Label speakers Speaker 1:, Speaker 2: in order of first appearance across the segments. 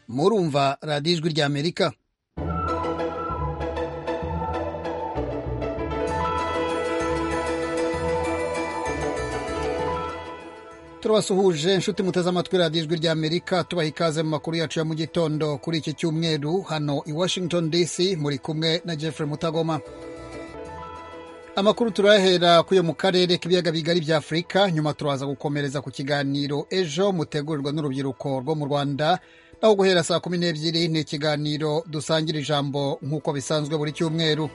Speaker 1: kumva radiyo ijwi ry'amerika turabasuhuje inshuti muteze amatwi radiyo ijwi ry'amerika tubaha ikaze mu makuru yacu ya mu gitondo kuri iki cyumweru hano i washington dc muri kumwe na jeffrey mutagoma amakuru turahera kuyo mu karere k'ibiyaga bigari bya afurika nyuma turaza gukomereza ku kiganiro ejo mutegurirwa n'urubyiruko rwo mu rwanda naho guhera saa kumi n'ebyiri ni ikiganiro dusangira ijambo nk'uko bisanzwe buri cyumweru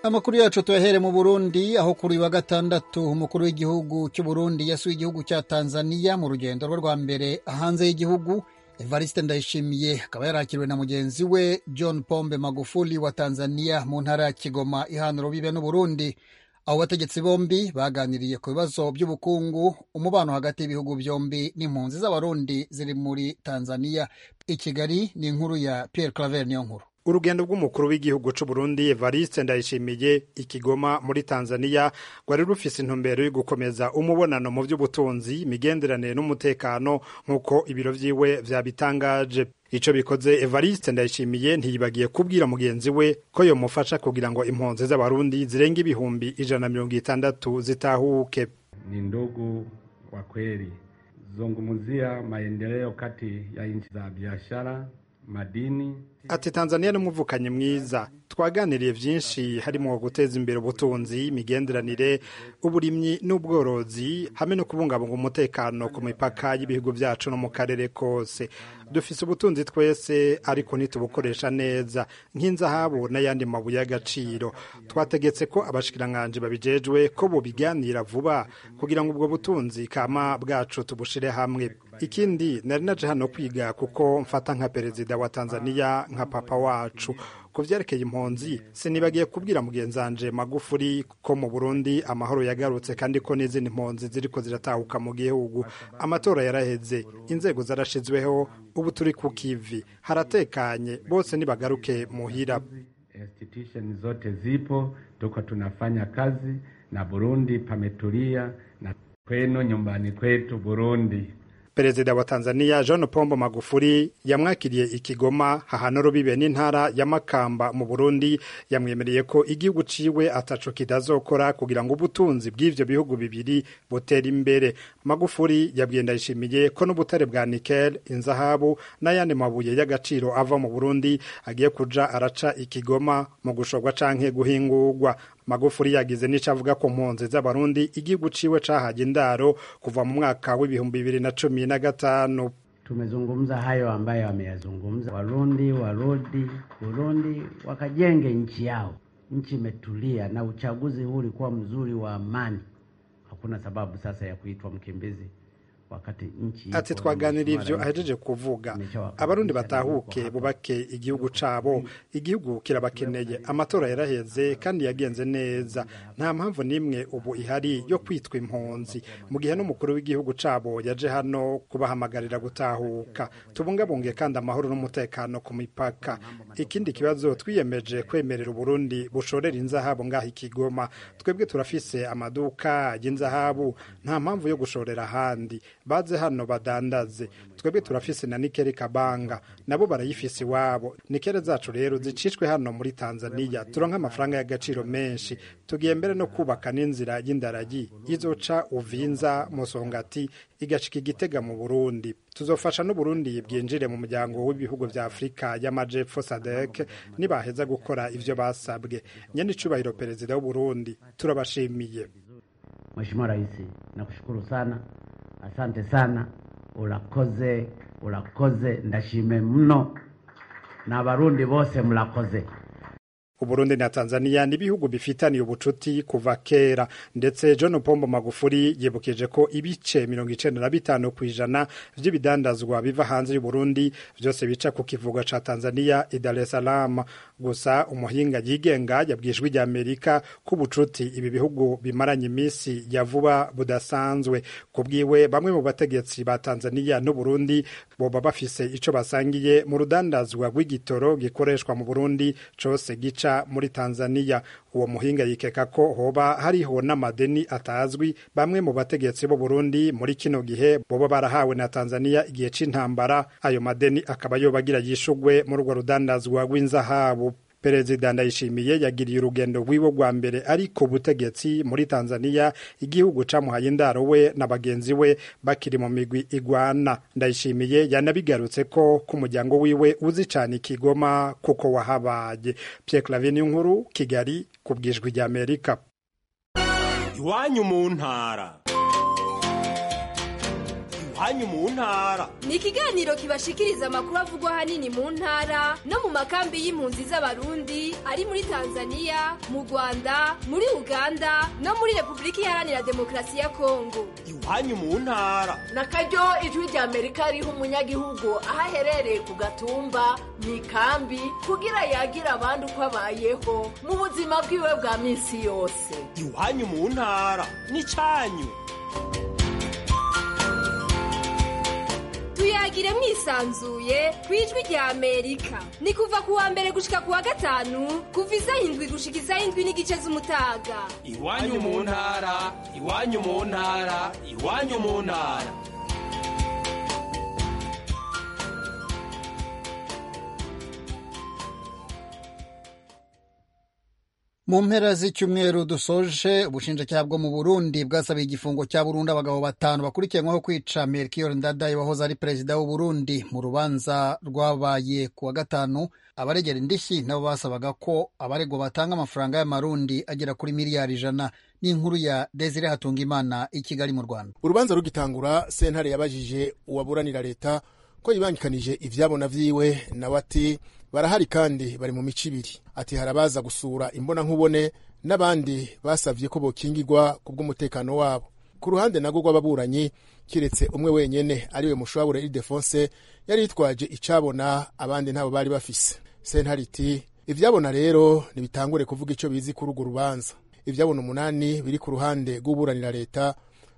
Speaker 1: amakuru yacu tuyahere mu burundi aho kuri wa gatandatu umukuru w'igihugu cy'u burundi yasuye igihugu cya tanzania mu rugendo rwe rwa mbere hanze y'igihugu evariste ndayishimiye akaba yarakiriwe na mugenzi we john pombe magufuli wa tanzania mu ntara ya kigoma ihana urubibe n'uburundi abo bategetsi bombi baganiriye ku bibazo by'ubukungu umubano hagati y'ibihugu byombi n'impunzi z'abarundi ziri muri tanzania i kigali ni inkuru ya pierre claver niyo nkuru
Speaker 2: urugendo rw'umukuru w'igihugu cy'u Burundi Evariste Ndayishimiye i Kigoma muri Tanzania rwari rufise intumbero yo gukomeza umubonano mu by'ubutunzi imigenderanire n'umutekano nk'uko ibiro vyiwe vyabitangaje Ico bikoze Evariste Ndayishimiye ntiyibagiye kubwira mugenzi we ko yomufasha kugira ngo impunzi z'abarundi zirenga ibihumbi ijana mirongo itandatu zitahuke.
Speaker 3: Ni ndugu wa kweli zungumzia maendeleo kati ya nchi za biashara madini
Speaker 2: ati tanzania ni umuvukanyi mwiza twaganiriye byinshi harimo guteza imbere ubutunzi imigenderanire uburimyi n'ubworozi hamwe no kubungabunga umutekano ku mipaka y'ibihugu byacu no mu karere kose dufise ubutunzi twese ariko ntitubukoresha neza nk'inzahabu n'ayandi mabuye y'agaciro twategetse ko abashikiranganji babijejwe ko bubiganira vuba kugira ngo ubwo butunzi kama bwacu tubushire hamwe ikindi nari naje hano kwiga kuko mfata nka perezida wa tanzania nka papa wacu ku byerekeye impunzi sinibagiye kubwira mugenzanje magufuri ko mu burundi amahoro yagarutse kandi ko n'izindi mpunzi ziriko ziratahuka mu gihugu amatora yaraheze inzego zarashizweho ubu turi ku kivi haratekanye bose nibagaruke muhira
Speaker 3: institution zote zipo tuko tunafanya kazi na burundi pametulia na kwenu nyumbani kwetu burundi
Speaker 2: perezida wa tanzania jean pombo magufuri yamwakiriye ikigoma hahana rubibe n'intara ya makamba mu burundi yamwemereye ko igihugu ciwe ataco kitazokora kugira ngo ubutunzi bw'ivyo bihugu bibiri butere imbere magufuri yabwiye ndayishimiye ko n'ubutare bwa nikel inzahabu n'ayandi mabuye y'agaciro ava mu burundi agiye kuja araca ikigoma mu gushorwa canke guhingurwa magufuri yagize n'ico avuga ku mpunzi z'abarundi igihugu ciwe cahaje indaro kuva mu mwaka w'ibihumbi bibiri na cumi na gatanu
Speaker 4: tumezungumza hayo ambayo ameyazungumza warundi warudi burundi wakajenge nchi yao nchi imetulia na uchaguzi huu ulikuwa mzuri wa amani hakuna sababu sasa ya kuitwa mkimbizi
Speaker 2: ati twaganira ivyo ahejeje kuvuga abarundi batahuke bubake igihugu cabo igihugu kirabakeneye amatora yaraheze kandi yagenze neza nta mpamvu n'imwe ubu ihari yo kwitwa impunzi mu gihe n'umukuru w'igihugu cabo yaje hano kubahamagarira gutahuka tubungabunge kandi amahoro n'umutekano ku mipaka ikindi kibazo twiyemeje kwemerera uburundi bushorera inzahabu ngaho ikigoma twebwe turafise amaduka y'inzahabu nta mpamvu yo gushorera ahandi baze hano badandaze twebwe turafise na nikeli kabanga nabo barayifise iwabo nikeli zacu rero zicishwe hano muri tanzania turonka amafaranga y'agaciro menshi tugiye mbere no kubaka n'inzira y'indaragi izoca uvinza musongati igashika igitega mu burundi tuzofasha n'uburundi bwinjire mu muryango w'ibihugu vya afurika y'amajepfo sadek nibaheza gukora ivyo basabwe nyenicubahiro perezida w'uburundi turabashimiye
Speaker 4: Mheshimiwa Rais, nakushukuru sana asante sana urakoze urakoze ndashime mno n'abarundi bose murakoze
Speaker 2: uburundi na tanzania ni ibihugu bifitaniye ubucuti kuva kera ndetse john pombo magufuri yibukije ko ibice mirongo icenda na bitanu ku ijana vy'ibidandazwa biva hanze y'uburundi vyose bica ku kivuga ca tanzania i dar es salaam gusa umuhinga yigenga yabwijwe rya amerika ko ubucuti ibi bihugu bimaranye iminsi ya vuba budasanzwe ku bwiwe bamwe mu bategetsi ba tanzania n'uburundi boba bafise ico basangiye mu rudandazwa rw'igitoro gikoreshwa mu burundi cose gica guca muri tanzania uwo muhinga yikeka ko hoba hariho n'amadeni atazwi bamwe mu bategetsi b'uburundi muri kino gihe boba barahawe na tanzania igihe c'intambara ayo madeni akaba yobagira yishugwe mu rwo rudandazwa rw'inzahabu perezida ndayishimiye yagiriye urugendo rwiwe rwa mbere ari ku butegetsi muri tanzania igihugu camuhaye indaro we na bagenzi we bakiri mu migwi igwana ndayishimiye yanabigarutse ko ku muryango wiwe uzi cane ikigoma kuko wahabaye pierre clavin nkuru kigali ku bwijwi rya amerika
Speaker 5: iwanyu mu ntara hanyu mu ntara
Speaker 6: ni ikiganiro kibashikiriza amakuru avugwa ahanini mu ntara no mu makambi y'impunzi z'abarundi ari muri tanzania mu rwanda muri uganda no muri repubulika iharanira demokarasi ya kongo
Speaker 5: iwanyu mu ntara
Speaker 7: na karyo ijwi rya amerika riha umunyagihugu aho aherereye ku gatumba mu ikambi kugira yagira abandi uko abayeho mu buzima bwiwe bwa minsi yose
Speaker 5: iwanyu mu ntara ni cyanyu
Speaker 6: tuyagire mwisanzuye ku ijwi rya amerika ni kuva ku wa mbere gushika ku wa gatanu kuva iza indwi gushika iza indwi n'igice z'umutaga
Speaker 5: iwanyu mu ntara iwanyu mu ntara iwanyu mu ntara
Speaker 1: mu mpera z'icyumweru dusoje ubushinjacyaha bwo mu burundi bwasabiye igifungo cya burundu abagabo batanu bakurikiranyweho kwica melchior ndadaye wahoze ari perezida w'uburundi mu rubanza rwabaye ku wa gatanu abaregera indishyi nabo basabaga ko abaregwa batanga amafaranga y'amarundi agera kuri miliyari ijana n'inkuru ya desire hatungimana i kigali mu rwanda
Speaker 8: urubanza rugitangura sentare yabajije uwaburanira leta ko yibangikanije ibyabona byiwe nawe ati barahari kandi bari mu mico ibiri ati harabaza gusura imbonankubone n'abandi basabye ko bokingirwa ku bw'umutekano wabo ku ruhande nago rw'ababuranyi kiretse umwe wenyine ariwe mushabure iridefonse yari yitwaje icabona abandi ntabo bari bafise sentariti ivyabona rero ntibitangure kuvuga ico bizi kuri urwo rubanza ivyabona umunani biri ku ruhande rw'uburanira leta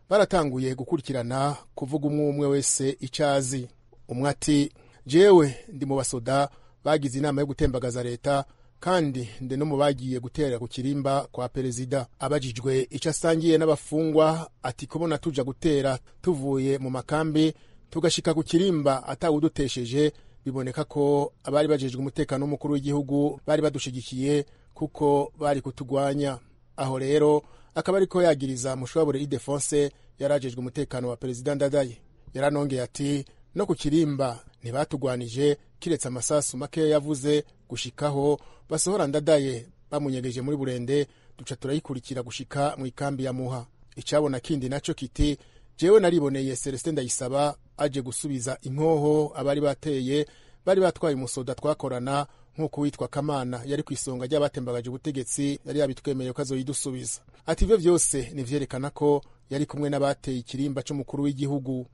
Speaker 8: baratanguye gukurikirana kuvuga umwe umwe wese ico azi umwe ati jewe ndi mu basoda bagize inama yo gutembagaza leta kandi ndi no mu bagiye gutera ku kirimba kwa perezida abajijwe icyo asangiye n'abafungwa ati kubona tuja gutera tuvuye mu makambi tugashika ku kirimba atawudutesheje biboneka ko abari bajejwe umutekano w'umukuru w'igihugu bari badushigikiye kuko bari kutugwanya aho rero akaba ariko yagiriza mushobore idefonse yarajejwe umutekano wa perezida ndadaye yaranongeye ati no ku kirimba ntibatugwanije kiretse amasasu makeya yavuze gushikaho basohora ndadaye bamunyegeje muri burende duca turayikurikira gushika mu ikambi ya muha icabona kindi naco kiti jewe nariboneye celestin ndayisaba aje gusubiza inkoho abari bateye bari batwaye umusoda twakorana nk'uko witwa kamana yari ku isonga ry'abatembagaje ubutegetsi yari yabitwemeye ko azoyidusubiza ati ivyo vyose nivyerekana ko yari kumwe n'abateye ikirimba c'umukuru w'igihugu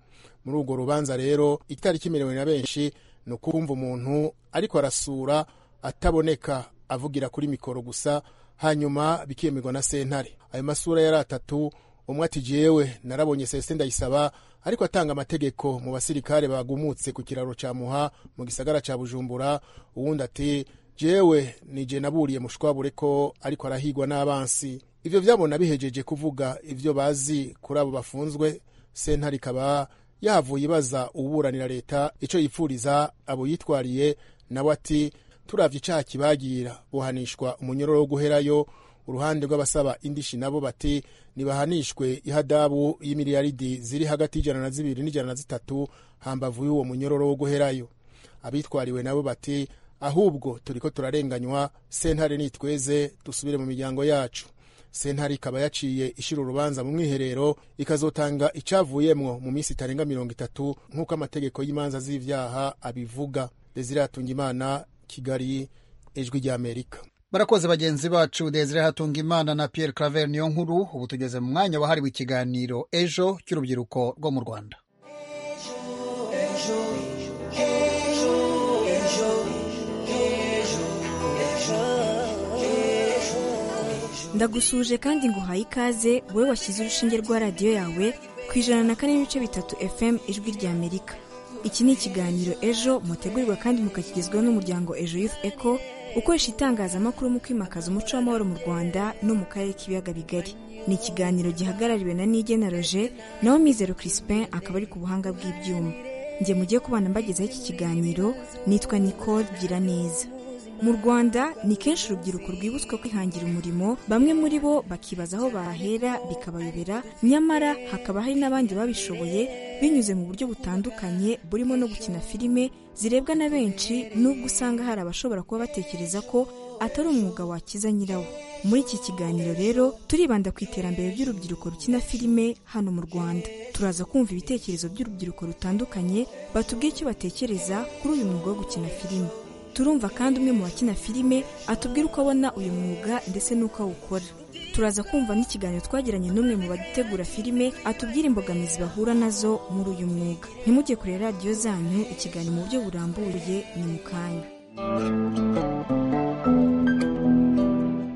Speaker 8: muri urwo rubanza rero itariki imerewe na benshi ni ukumva umuntu ariko arasura ataboneka avugira kuri mikoro gusa hanyuma bikemerwa na sentare ayo masura yari atatu umwe ati jewe narabonye celestin ndayisaba ariko atanga amategeko mu basirikare bagumutse ku kiraro ca muha mu gisagara ca bujumbura uwundi ati jewe nije naburiye mushwabure ko ariko arahigwa n'abansi ivyo vyabona bihejeje kuvuga ivyo bazi kuri abo bafunzwe sentare ikaba yavuye ibaza uburanira leta ico yipfuriza abo yitwariye nawe ati turavye icaha kibagira buhanishwa umunyororo wo guherayo uruhande rw'abasaba indishi nabo bati nibahanishwe ihadabu y'imiliyaridi ziri hagati y'ijana na zibiri n'ijana na zitatu hambavu y'uwo munyororo wo guherayo abitwariwe nabo bati ahubwo turiko turarenganywa sentare nitweze dusubire mu miryango yacu sentare ikaba yaciye ishira urubanza mu mwiherero ikazotanga icavuyemwo mu minsi itarenga mirongo itatu nk'uko amategeko y'imanza z'ivyaha abivuga desire hatungimana kigali ijwi rya amerika
Speaker 1: barakoze bagenzi bacu desire hatungimana na pierre claver niyo nkuru ubu tugeze mu mwanya wahariwe ikiganiro ejo cy'urubyiruko rwo mu rwanda
Speaker 9: ndagusuje kandi nguhaye ikaze wowe washyize urushinge rwa radiyo yawe ku ijana na kane n'ibice bitatu fm ijwi rya amerika iki ni ikiganiro ejo mutegurirwa kandi mukakigezwaho n'umuryango ejo youth eco gukoresha itangazamakuru mu kwimakaza umuco w'amahoro mu rwanda no mu karere k'ibiyaga bigari ni ikiganiro gihagarariwe na nigena roje naho mizero crispin akaba ari ku buhanga bw'ibyuma njye mujye kubana mbagezaho iki kiganiro nitwa nicole giraneza mu rwanda ni kenshi urubyiruko rwibutswa kwihangira umurimo bamwe muri bo bakibaza aho bahera bikabayobera nyamara hakaba hari n'abandi babishoboye binyuze mu buryo butandukanye burimo no gukina filime zirebwa na benshi n'ubwo usanga hari abashobora kuba batekereza ko atari umwuga wakiza nyirawo muri iki kiganiro rero turibanda ku iterambere ry'urubyiruko rukina filime hano mu rwanda turaza kumva ibitekerezo by'urubyiruko rutandukanye batubwiye icyo batekereza kuri uyu mwuga wo gukina filime turumva kandi umwe mu bakina filime atubwira uko abona uyu mwuga ndetse n'uko awukora turaza kumva n'ikiganiro twagiranye n'umwe mu bategura filime atubwira imbogamizi bahura nazo muri uyu mwuga ntimujye kureba radiyo zanyu ikiganiro mu buryo burambuye ni mu kanya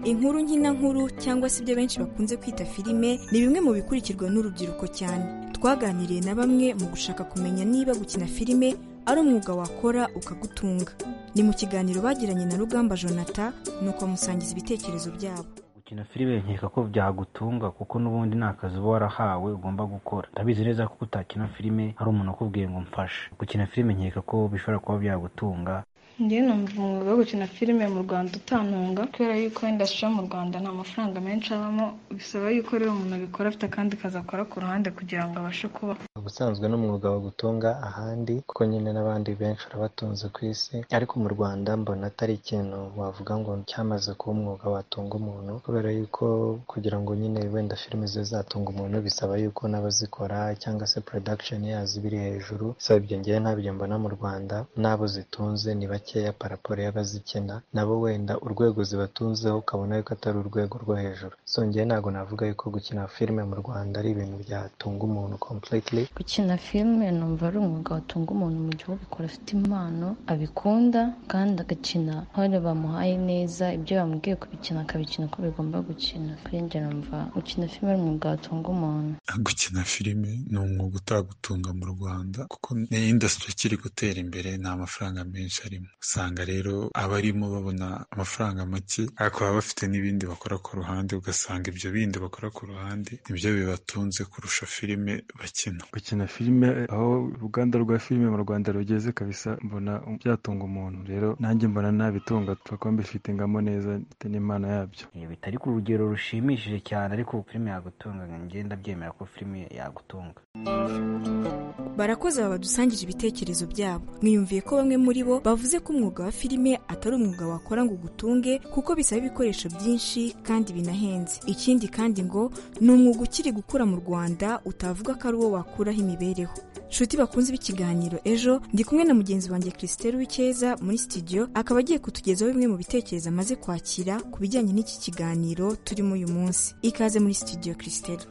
Speaker 9: inkuru nkina nkuru cyangwa se ibyo benshi bakunze kwita filime ni bimwe mu bikurikirwa n'urubyiruko cyane twaganiriye na bamwe mu gushaka kumenya niba gukina filime ari umwuga wakora ukagutunga ni mu kiganiro bagiranye na rugamba jonata nuko amusangiza ibitekerezo byabo
Speaker 4: gukina filime nkeka ko byagutunga kuko n'ubundi nta kazi uba warahawe ugomba gukora ndabizi neza ko utakina filime hari umuntu akubwiye ngo mfashe gukina filime nkeka ko bishobora kuba byagutunga
Speaker 10: njye numva umwuga wo gukina filime mu rwanda utantunga kubera yuko indasitiri yo mu rwanda nta mafaranga menshi abamo bisaba yuko rero umuntu abikora afite akandi kazi akora ku ruhande kugira ngo abashe kubaho
Speaker 8: ubusanzwe n'umwuga wagutunga ahandi kuko nyine n'abandi benshi urabatunze ku isi ariko mu rwanda mbona atari ikintu wavuga ngo cyamaze kuba umwuga watunga umuntu kubera yuko kugira ngo nyine wenda filime zibe zatunga umuntu bisaba yuko n'abazikora cyangwa se porodakisheni yazo biri hejuru bisaba ibyo ngewe ntabyo mbona mu rwanda n'abo zitunze ni bake bakeya paraporo y'abazikina nabo wenda urwego zibatunzeho ukabona yuko atari urwego rwo hejuru songeye ntabwo navuga yuko gukina filime mu rwanda ari ibintu byatunga umuntu completely
Speaker 11: gukina filime numva ari umwuga watunga umuntu mu gihugu ukora afite impano abikunda kandi agakina nk'aho bamuhaye neza ibyo bamubwiye kubikina akabikina uko bigomba gukina kuri njye numva gukina filime ari umwuga watunga umuntu
Speaker 12: gukina filime ni umwuga utagutunga mu rwanda kuko ni indasitiri ikiri gutera imbere nta mafaranga menshi arimo usanga rero abarimo babona amafaranga make ariko baba bafite n'ibindi bakora ku ruhande ugasanga ibyo bindi bakora ku ruhande nibyo bibatunze kurusha filime bakina
Speaker 13: gukina filime aho uruganda rwa filime mu rwanda rugeze kabisa mbona byatunga umuntu rero nanjye mbona nabitunga kuko mbifite ingamo neza ndetse n'impano yabyo
Speaker 4: bitari ku rugero rushimishije cyane ariko filime yagutunga ngenda byemera ko filime yagutunga
Speaker 9: barakoze aba badusangije ibitekerezo byabo mwiyumviye ko bamwe muri bo bavuze ko umwuga wa filime atari umwuga wakora ngo ugutunge kuko bisaba ibikoresho byinshi kandi binahenze ikindi kandi ngo ni umwuga ukiri gukura mu rwanda utavuga ko ari uwo wakuraho imibereho nshuti bakunze b'ikiganiro ejo ndi kumwe na mugenzi wanjye christelle w'icyeza muri studio akaba agiye kutugezaho bimwe mu bitekerezo amaze kwakira ku bijyanye n'iki kiganiro turimo uyu munsi ikaze muri studio christelle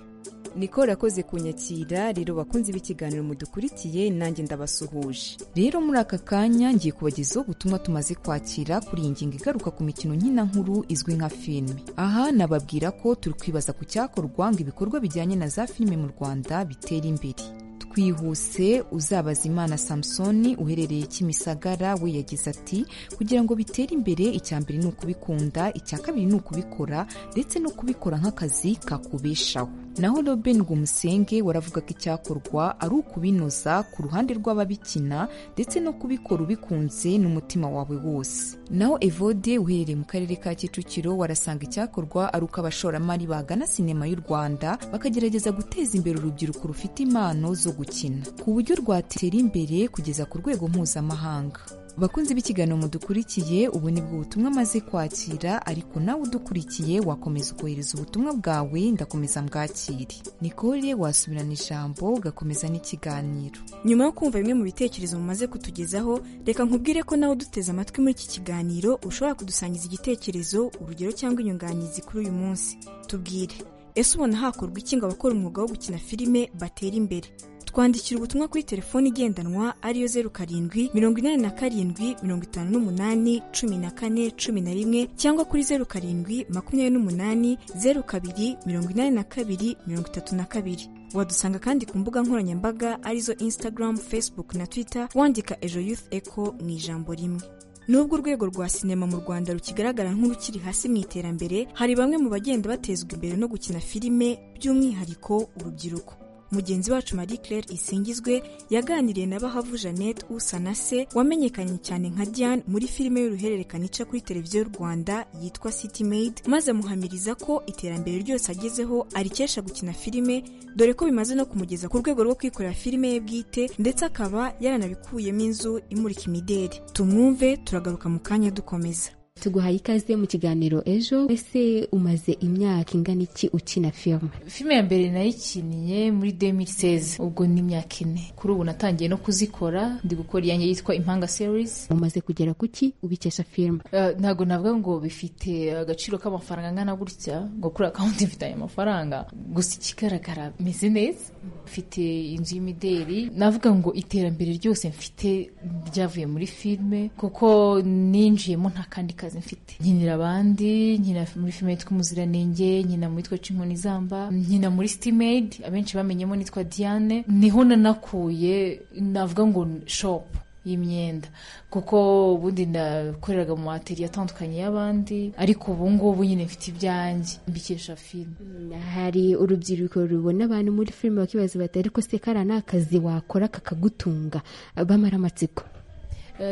Speaker 14: niko yakoze kunyakira rero bakunze b'ikiganiro mudukurikiye nanjye ndabasuhuje rero muri aka kanya ngiye kubagezaho ubutumwa tumaze kwakira kuri iyi ngingo igaruka ku mikino nkina nkuru izwi nka filime aha nababwira ko turi kwibaza ku cyakorwa ngo ibikorwa bijyanye na za filime mu rwanda bitera imbere twihuse uzabaza imana samusoni uherereye kimisagara we yagize ati kugira ngo bitere imbere icya mbere ni ukubikunda icya kabiri ni ukubikora ndetse no kubikora nk'akazi kakubeshaho naho Robin Gumusenge waravuga ko icyakorwa ari ukubinoza ku ruhande rw'ababikina ndetse no kubikora ubikunze n'umutima wawe wose naho Evode uherereye mu karere ka Kicukiro warasanga icyakorwa ari uko abashoramari bagana sinema y'u Rwanda bakagerageza guteza imbere urubyiruko rufite impano zo gukina ku buryo rwatera imbere kugeza ku rwego mpuzamahanga bakunze b'ikiganiro mudukurikiye ubu ni bwo butumwa amaze kwakira ariko nawe udukurikiye wakomeza ukohereza ubutumwa bwawe ndakomeza mbwakire nikore wasubirana ijambo ugakomeza n'ikiganiro
Speaker 9: nyuma yo kumva bimwe mu bitekerezo mumaze kutugezaho reka nkubwire ko nawe uduteze amatwi muri iki kiganiro ushobora kudusangiza igitekerezo urugero cyangwa inyunganizi kuri uyu munsi tubwire ese ubona hakorwa iki ngo abakora umwuga wo gukina filime batera imbere twandikira ubutumwa kuri telefoni igendanwa ariyo zeru karindwi mirongo inani na karindwi mirongo itanu n'umunani cumi na kane cumi na rimwe cyangwa kuri zeru karindwi makumyabiri n'umunani zeru kabiri mirongo inani na kabiri mirongo itatu na kabiri wadusanga kandi ku mbuga nkoranyambaga arizo instagram facebook na twitter wandika ejo youth echo mu ijambo rimwe nubwo urwego rwa sinema mu rwanda rukigaragara nk'urukiri hasi mu iterambere hari bamwe mu bagenda batezwa imbere no gukina filime by'umwihariko urubyiruko mugenzi wacu marie claire isingizwe yaganiriye na bahavu jeannette usanase wamenyekanye cyane nka diane muri filime y'uruhererekane ica kuri televiziyo y'u rwanda yitwa city maid maze amuhamiriza ko iterambere ryose agezeho arikesha gukina filime dore ko bimaze no kumugeza ku rwego rwo kwikorera filime ye bwite ndetse akaba yaranabikuyemo inzu imurika imideri tumwumve turagaruka mu kanya dukomeza
Speaker 11: tuguhaye ikaze mu kiganiro ejo ese umaze imyaka ingana iki ukina filime
Speaker 10: filime ya mbere nayikiniye muri 2016 ubwo ni imyaka ine kuri ubu natangiye no kuzikora ndi gukora iyanjye yitwa impanga series
Speaker 11: umaze kugera kuki ubikesha filime
Speaker 10: uh, ntabwo navuga ngo bifite agaciro k'amafaranga angana gutya ngo kuri akawunti mfite aya mafaranga gusa ikigaragara meze neza mfite inzu y'imideri navuga ngo iterambere ryose mfite ryavuye muri filime kuko ninjiyemo nta kandi kazi mfite nkinira abandi nkina muri filime yitwa umuziranenge nkina mu yitwa c'inkoni izamba nkina muri stimade abenshi bamenyemo nitwa diane niho nanakuye navuga ngo shopu y'imyenda kuko ubundi nakoreraga mu materi atandukanye y'abandi ariko ubu ngubu nyine mfite ibyanjye mbikesha filime
Speaker 11: hari urubyiruko rubona abantu muri filime bakibaza bati ariko se kariya ni akazi wakora kakagutunga bamara amatsiko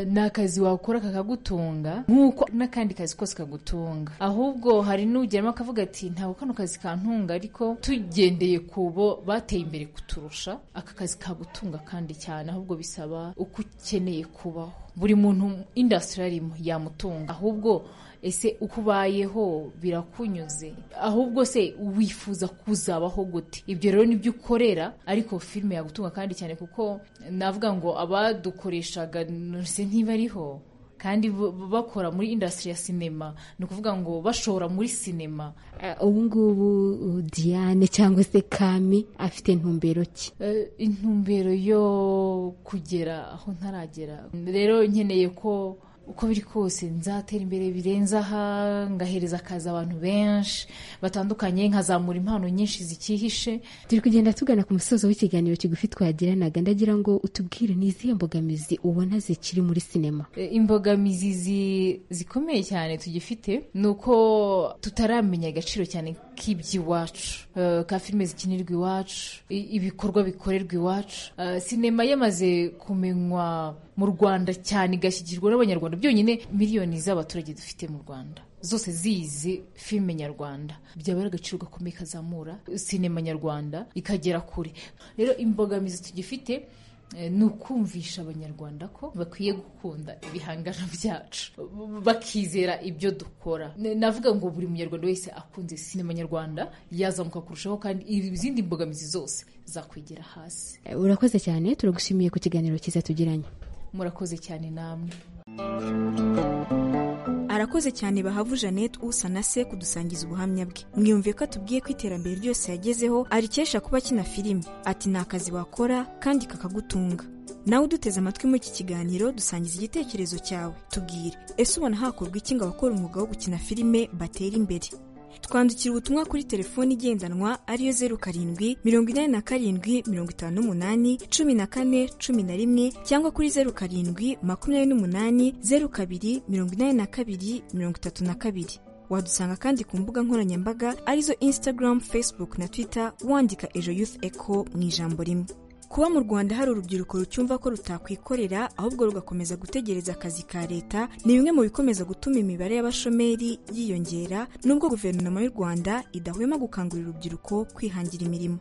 Speaker 10: ni akazi wakora kakagutunga nk'uko n'akandi kazi kose kagutunga ahubwo hari n'ugeramo akavuga ati ntabwo kano kazi kantunga ariko tugendeye ku bo bateye imbere kuturusha aka kazi kagutunga kandi cyane ahubwo bisaba uko ukeneye kubaho buri muntu indasitiri arimo yamutunga ahubwo ese uko ubayeho birakunyuze ahubwo se wifuza kuzabaho gute ibyo rero nibyo ukorera ariko filime yagutunga kandi cyane kuko navuga ngo abadukoreshaga ntiba ariho kandi bakora muri indasitiri ya sinema ni ukuvuga ngo bashora muri sinema
Speaker 11: ubu ngubu diane cyangwa se kami afite intumbero ki
Speaker 10: intumbero yo kugera aho ntaragera rero nkeneye ko uko biri kose nzatera imbere birenze aha ngahereza akazi abantu benshi batandukanye nkazamura impano nyinshi zikihishe
Speaker 11: turi kugenda tugana ku musozo w'ikiganiro kigufi twagiranaga ndagira ngo utubwire ni izihe mbogamizi ubona zikiri muri sinema
Speaker 10: imbogamizi zikomeye cyane tugifite ni uko tutaramenya agaciro cyane k'iby'iwacu ka filime zikinirwa iwacu ibikorwa bikorerwa iwacu sinema yamaze kumenywa mu rwanda cyane igashyigirwa n'abanyarwanda byonyine miliyoni z'abaturage dufite mu rwanda zose zizi filime nyarwanda byaba ari agaciro gakomeye kazamura sinema nyarwanda ikagera kure rero imbogamizi tugifite ni ukumvisha abanyarwanda ko bakwiye gukunda ibihangano byacu bakizera ibyo dukora navuga ngo buri munyarwanda wese akunze sinema nyarwanda yazamuka kurushaho kandi izindi mbogamizi zose zakwegera hasi
Speaker 11: urakoze cyane turagushimiye ku kiganiro cyiza tugiranye
Speaker 10: murakoze cyane namwe
Speaker 9: arakoze cyane bahavu jeannette usa na se kudusangiza ubuhamya bwe mwiyumve ko atubwiye ko iterambere ryose yagezeho arikesha kuba akina filime ati ni akazi wakora kandi kakagutunga nawe uduteze amatwi muri iki kiganiro dusangiza igitekerezo cyawe tubwire ese ubona hakorwa iki ngo abakora umwuga wo gukina filime batera imbere twandikira ubutumwa kuri telefoni igendanwa ariyo zeru karindwi mirongo inani na karindwi mirongo itanu n'umunani cumi na kane cumi na rimwe cyangwa kuri zeru karindwi makumyabiri n'umunani zeru kabiri mirongo inani na kabiri mirongo itatu na kabiri wadusanga kandi ku mbuga nkoranyambaga arizo instagram facebook na twitter wandika ejo youth echo mu ijambo rimwe kuba mu rwanda hari urubyiruko rucyumva ko rutakwikorera ahubwo rugakomeza gutegereza akazi ka leta ni bimwe mu bikomeza gutuma imibare y'abashomeri yiyongera nubwo guverinoma y'u rwanda idahwema gukangurira urubyiruko kwihangira imirimo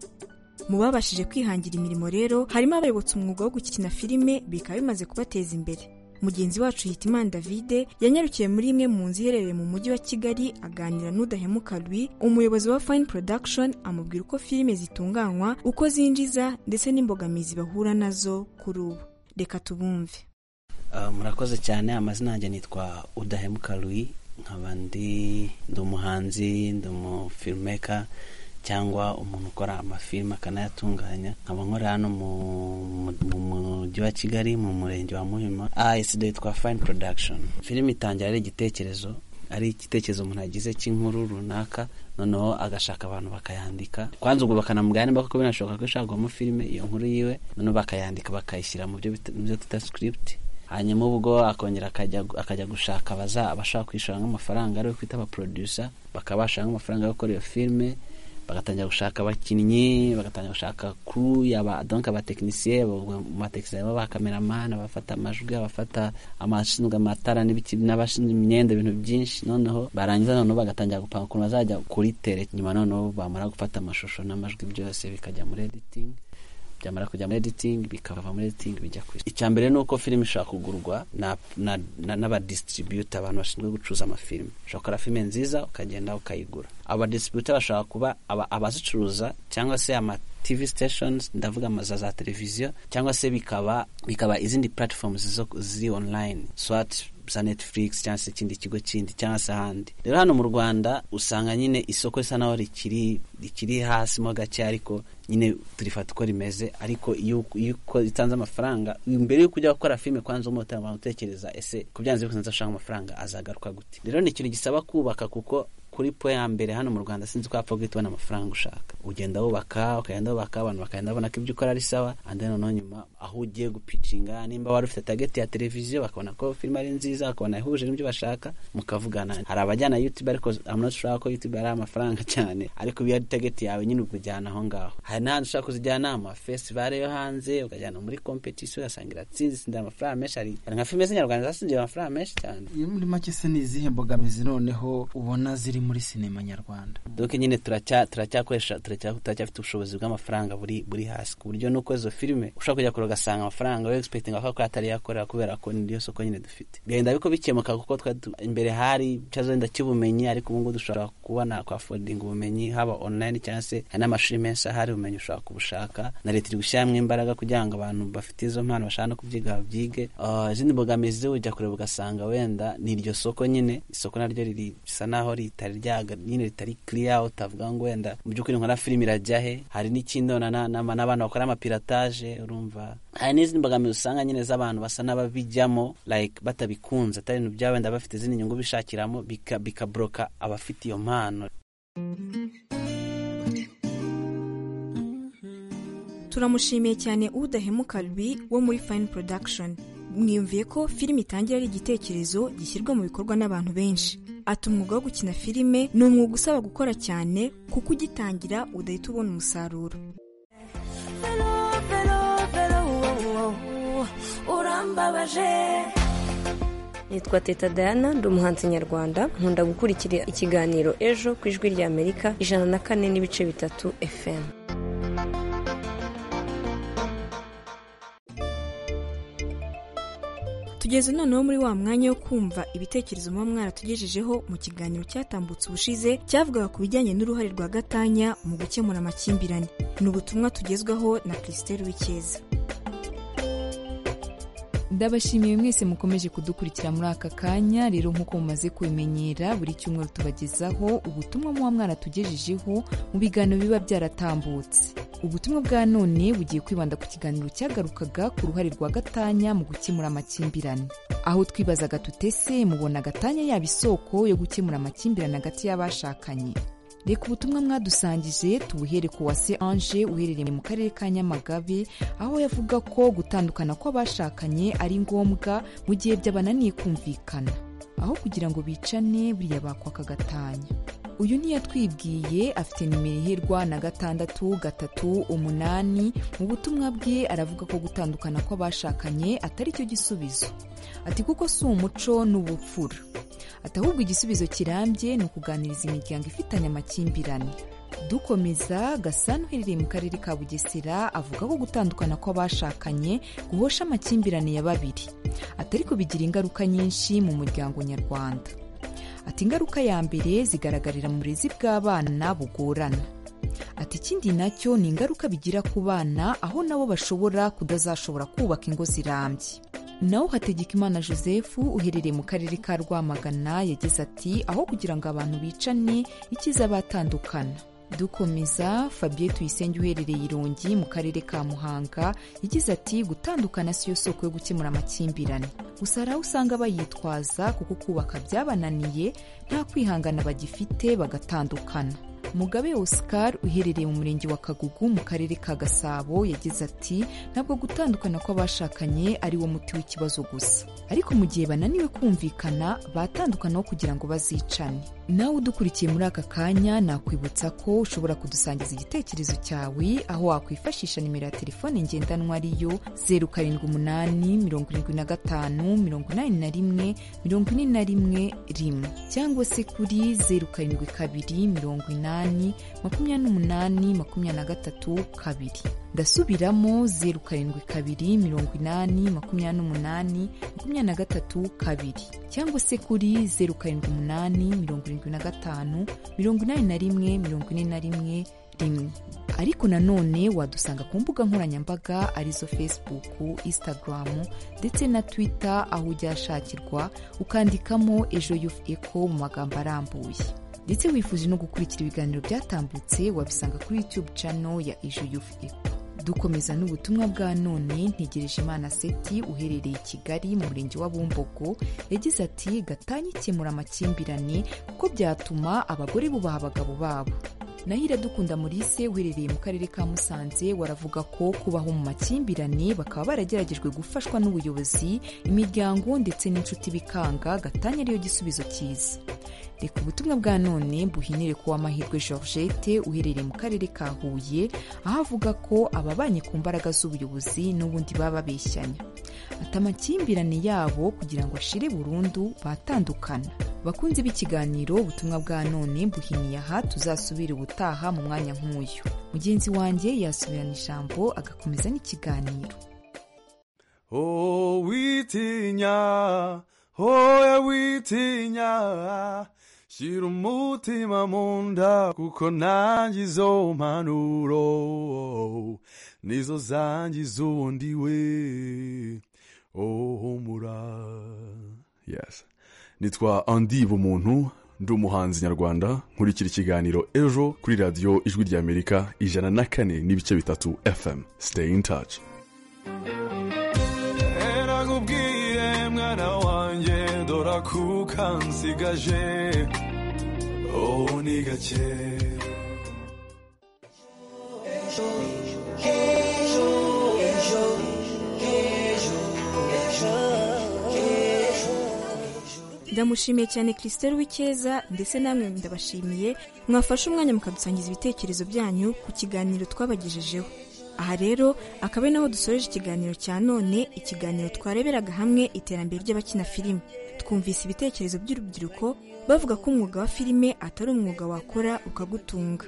Speaker 9: mu babashije kwihangira imirimo rero harimo abayobotse umwuga wo gukina filime bikaba bimaze kubateza imbere mugenzi wacu hitimana davide yanyarukiye muri imwe mu nzu iherereye mu mujyi wa kigali aganira n'udahemuka rwi umuyobozi wa fayini production amubwira uko filime zitunganywa uko zinjiza ndetse n'imbogamizi bahura nazo kuri ubu reka tubumve
Speaker 12: murakoze cyane amazina yanjye nitwa udahemuka rwi nkaba ndi umuhanzi ndi umufilmeka cyangwa umuntu ukora amafilime akanayatunganya nkaba nkora hano mu mujyi wa kigali mu murenge wa muhima asd twa fine production filime itangira ari igitekerezo ari igitekerezo umuntu agize cy'inkuru runaka noneho agashaka abantu bakayandika kwanza ubwo bakanamubwira nimba koko binashoboka ko ishakamo filime iyo nkuru yiwe noneho bakayandika bakayishyira mu byo twita script hanyuma ubwo akongera akajya gushaka abashaka kwishyura nk'amafaranga ariwe kwita abaporodusa bakabasha nk'amafaranga yo gukora iyo filime bagatangira gushaka abakinnyi bagatangira gushaka kuru donc abatekinisiye abatekinisiye b'abakameramani abafata amajwi abafata amashinzwe amatara n'abashinzwe imyenda ibintu byinshi noneho barangiza noneho bagatangira gupanga ukuntu bazajya kuri tere nyuma noneho bamara gufata amashusho n'amajwi byose bikajya muri editing byamara kujya muri editing bikava muri editing bijya ku icya mbere ni uko filime ishobora kugurwa n'abadistributa abantu bashinzwe gucuruza amafilime ushobora gukora filime nziza ukagenda ukayigura abadistributa bashobora kuba abazicuruza cyangwa se ama tv stations ndavuga amaza za televiziyo cyangwa se bikaba bikaba izindi platforms ziri online swat za netflix cyangwa se ikindi kigo kindi cyangwa se ahandi rero hano mu rwanda usanga nyine isoko risa naho rikiri rikiri hasi mo gake ariko nyine turifata uko rimeze ariko iyo utanze amafaranga mbere yo kujya gukora filime kwanza umutema utekereza ese ku byanze bikunze ashaka amafaranga azagaruka gute rero ni ikintu gisaba kubaka kuko kuri po ya mbere hano mu rwanda sinzi ko wapfa guhita ubona amafaranga ushaka ugenda wubaka ukagenda wubaka abantu bakagenda babona ko ibyo ukora ari sawa andi noneho nyuma aho ugiye gupicinga nimba wari ufite tageti ya televiziyo bakabona ko filime ari nziza bakabona ihuje n'ibyo bashaka mukavugana hari abajyana yutube ariko amunoshobora ko yutube ari amafaranga cyane ariko iyo ari tageti yawe nyine ukujyana aho ngaho hari n'ahandi ushaka kuzijyana ama festivale yo hanze ukajyana muri kompetisiyo ugasanga iratsinze itsinda amafaranga menshi ari nka filime z'inyarwanda zasinze amafaranga menshi cyane
Speaker 8: muri make se ni izihe mbogamizi noneho ubona ziri muri sinema nyarwanda
Speaker 12: donc nyine turacyakoresha turacyafite ubushobozi bw'amafaranga buri hasi ku buryo nuko izo filime ushobora kujya kure ugasanga amafaranga we expectinga ko atari yakorera kubera ko niyo soko nyine dufite genda biko bikemuka kuko imbere hari cyazo wenda cy'ubumenyi ariko ubungubu dushobora kubona kwa afodinga ubumenyi haba online cyangwa se hari n'amashuri menshi ahari ubumenyi ushobora kubushaka na leta iri gushyiramo imbaraga kugira ngo abantu bafite izo mpano bashaka no kubyiga babyige izindi mbogamizi ujya kureba ugasanga wenda ni iryo soko nyine isoko naryo riri bisa naho ritari ryaga nyine ritari kiriya utavuga ngo wenda mu by'ukuri nkora filime irajya he hari n'ikindi n'abantu bakora amapirataje urumva hari n'izindi mbogamizi usanga nyine z'abantu basa n'ababijyamo like batabikunze atari ibintu byabo wenda bafite izindi nyungu bishakiramo bikaboroka abafite iyo mpano
Speaker 15: turamushimiye cyane udahemuka rwi wo muri fayini porodakishoni mwiyumviye ko filime itangira ari igitekerezo gishyirwa mu bikorwa n'abantu benshi ati umwuga wo gukina filime ni umwuga usaba gukora cyane kuko ugitangira udahita ubona umusaruro
Speaker 10: urambabaje nitwa teta dayana ndi umuhanzi nyarwanda nkunda gukurikira ikiganiro ejo ku ijwi ry'amerika ijana na kane n'ibice bitatu efemu
Speaker 15: tugeze noneho muri wa mwanya wo kumva ibitekerezo muba mwaratugejejeho mu kiganiro cyatambutse ubushize cyavugaga ku bijyanye n'uruhare rwa gatanya mu gukemura amakimbirane ni ubutumwa tugezwaho na christelle w'icyeza
Speaker 9: ndabashimiye mwese mukomeje kudukurikira muri aka kanya rero nk'uko mumaze kubimenyera buri cyumweru tubagezaho ubutumwa muba mwaratugejejeho mu biganiro biba byaratambutse ubutumwa bwa none bugiye kwibanda ku kiganiro cyagarukaga ku ruhare rwa gatanya mu gukemura amakimbirane aho twibazaga tutese mubona gatanya yaba isoko yo gukemura amakimbirane hagati y'abashakanye reka ubutumwa mwadusangije tubuhere ku wase anje uherereye mu karere ka nyamagabe aho yavuga ko gutandukana kw'abashakanye ari ngombwa mu gihe byabananiye kumvikana aho kugira ngo bicane buriya bakwaka gatanya uyu ntiyatwibwiye afite nimero iherwa na gatandatu gatatu umunani mu butumwa bwe aravuga ko gutandukana kw'abashakanye atari cyo gisubizo ati kuko si umuco n'ubupfura ati ahubwo igisubizo kirambye ni ukuganiriza imiryango ifitanye amakimbirane dukomeza gasana uherereye mu karere ka bugesera avuga ko gutandukana kw'abashakanye guhosha amakimbirane ya babiri atari kubigira ingaruka nyinshi mu muryango nyarwanda ati ingaruka ya mbere zigaragarira mu burezi bw'abana bugorana ati ikindi nacyo ni ingaruka bigira ku bana aho nabo bashobora kudazashobora kubaka ingo zirambye nawe hategekimana joseph uherereye mu karere ka rwamagana yagize ati aho kugira ngo abantu bicane ikiza batandukana dukomeza fabien tuyisenge uherereye irongi mu karere ka muhanga yagize ati gutandukana siyo soko yo gukemura amakimbirane gusa hari aho usanga bayitwaza kuko kubaka byabananiye nta kwihangana bagifite bagatandukana mugabe Oscar uherereye mu murenge wa kagugu mu karere ka gasabo yagize ati ntabwo gutandukana kw'abashakanye ari wo muti w'ikibazo gusa ariko mu gihe bananiwe kumvikana batandukanaho kugira ngo bazicane nawe udukurikiye muri aka kanya nakwibutsa ko ushobora kudusangiza igitekerezo cyawe aho wakwifashisha nimero ya telefone ngendanwa ariyo zeru karindwi umunani mirongo irindwi na gatanu mirongo inani na rimwe mirongo ine na rimwe rimwe cyangwa se kuri zeru karindwi kabiri mirongo inani makumyabiri n'umunani makumyabiri na gatatu kabiri ndasubiramo zeru karindwi kabiri mirongo inani makumyabiri n'umunani makumyabiri na gatatu kabiri cyangwa se kuri zeru karindwi umunani mirongo irindwi na gatanu mirongo inani na rimwe mirongo ine na rimwe rimwe ariko nanone wadusanga ku mbuga nkoranyambaga arizo facebook instagram ndetse na twitter aho ujya ashakirwa ukandikamo ejo yufu eko mu magambo arambuye ndetse wifuje no gukurikira ibiganiro byatambutse wabisanga kuri youtube channel ya ejo yufu eko dukomeza n'ubutumwa bwa none ntegereje imana seti uherereye i kigali mu murenge wa bumbogo yagize ati gatanya ikemura amakimbirane kuko byatuma abagore bubaha abagabo babo nahira dukunda Maurice uherereye mu karere ka musanze waravuga ko kubaho mu makimbirane bakaba barageragejwe gufashwa n'ubuyobozi imiryango ndetse n'inshuti bikanga gatanya ariyo gisubizo cyiza reka ubutumwa bwa none buhinire ku w'amahirwe georgette uherereye mu karere ka huye aho avuga ko ababanye ku mbaraga z'ubuyobozi n'ubundi baba babeshyanya ati amakimbirane yabo kugira ngo ashire burundu batandukana bakunzi b'ikiganiro ubutumwa bwa none buhiniye aha tuzasubire ubutaha mu mwanya nk'uyu mugenzi wanjye yasubirana ijambo agakomeza n'ikiganiro
Speaker 8: oh witinya oya witinya shyira umutima mu nda kuko nanjye izo mpanuro nizo zangiza ubundi we oh humura yes nitwa andi bumuntu ndi umuhanzi nyarwanda nkurikira ikiganiro ejo kuri radiyo ijwi ry'amerika ijana na kane n'ibice bitatu fm sitayi ini taci
Speaker 16: herakubwiye mwana wanjye dora kuka nsigaje ubu ni gake ejo ejo ejo ejo ejo
Speaker 17: ndamushimiye cyane christelle w'icyeza ndetse namwe ndabashimiye mwafashe umwanya mukadusangiza ibitekerezo byanyu ku kiganiro twabagejejeho aha rero akaba ari naho dusoreje ikiganiro cya none ikiganiro twareberaga hamwe iterambere ry'abakina filime twumvise ibitekerezo by'urubyiruko bavuga ko umwuga wa filime atari umwuga wakora ukagutunga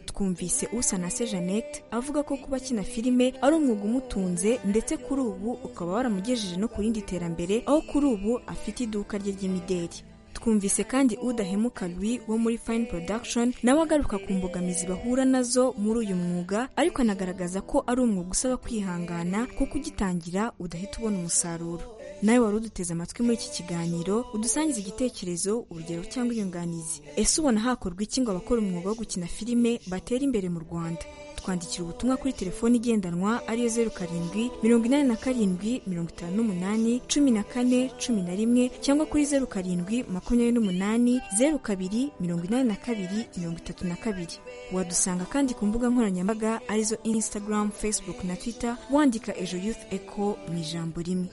Speaker 17: twumvise usanase jeannette avuga ko kuba akina filime ari umwuga umutunze ndetse kuri ubu ukaba waramugejeje no ku rindi terambere aho kuri ubu afite iduka rye ry'imideri twumvise kandi udahemuka Louis wo muri fine production nawe agaruka ku mbogamizi bahura nazo muri uyu mwuga ariko anagaragaza ko ari umwuga usaba kwihangana kuko ugitangira udahita ubona umusaruro nawe wari uduteze amatwi muri iki kiganiro udusangiza igitekerezo urugero cyangwa inyunganizi ese ubona hakorwa iki ngo abakora umwuga wo gukina filime batera imbere mu rwanda twandikira ubutumwa kuri telefoni igendanwa ariyo zeru karindwi mirongo inani na karindwi mirongo itanu n'umunani cumi na kane cumi na rimwe cyangwa kuri zeru karindwi makumyabiri n'umunani zeru kabiri mirongo inani na kabiri mirongo itatu na kabiri wadusanga kandi ku mbuga nkoranyambaga arizo instagram facebook na twitter wandika ejo youth echo mu ijambo rimwe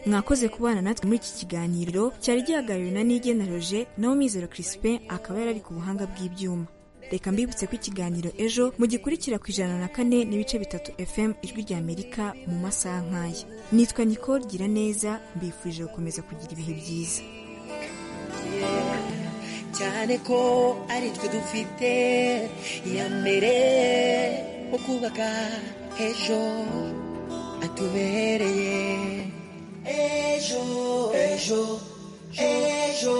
Speaker 17: mwakoze kubana natwe muri iki kiganiro cyari gihagarariwe na nigena roje nawe mizero crispin akaba yari ari ku buhanga bw'ibyuma reka mbibutse ko ikiganiro ejo mugikurikira ku ijana na kane n'ibice bitatu fm ijwi ry'amerika mu masaha nk'aya nitwa nicole gira neza mbifurije gukomeza kugira ibihe byiza
Speaker 18: cyane ko ari twe dufite iya mbere yo kubaka ejo atubereye ejo ejo ejo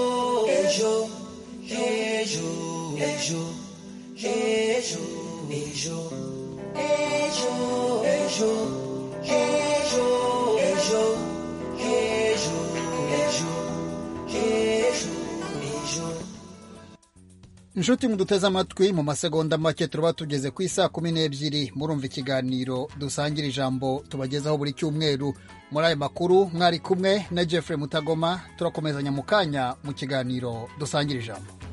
Speaker 18: ejo ejo ejo ejo ejo ejo ejo ejo ejo ejo ejo ejo ejo
Speaker 1: inshuti muduteze amatwi mu masegonda make tuba tugeze ku isaa kumi n'ebyiri murumva ikiganiro dusangira ijambo tubagezaho buri cyumweru muri ayo makuru mwari kumwe na jeffrey mutagoma turakomezanya mu kanya mu kiganiro dusangira ijambo